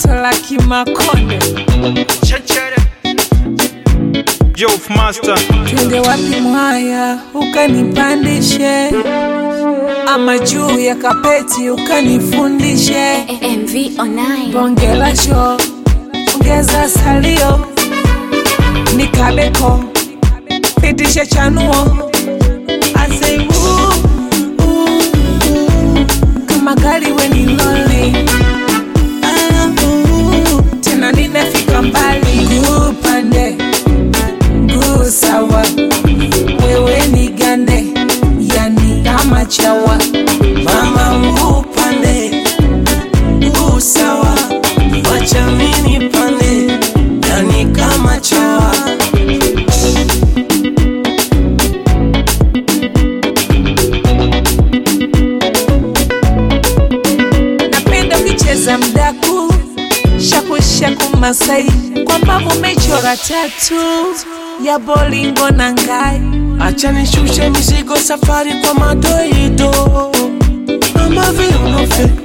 toto la kimakonde Chechere. Jof Master. twende wapi mwaya ukanipandishe ama juu ya kapeti ukanifundishe MV online. bongela sho ongeza salio nikabeko pitishe chanuo Ase, uh, uh, uh, kama gari weni loli Ah, uh, tena ninafika mbali guu pande guu sawa wewe ni gande yani kama chawa mama mguu pande mguu sawa wacha mini pande yani kama chawa napenda ukicheza mdaku shakushaku masai kwamba umechora tatu ya bolingo na ngai acha nishushe mizigo safari kwa madoido mama viunofe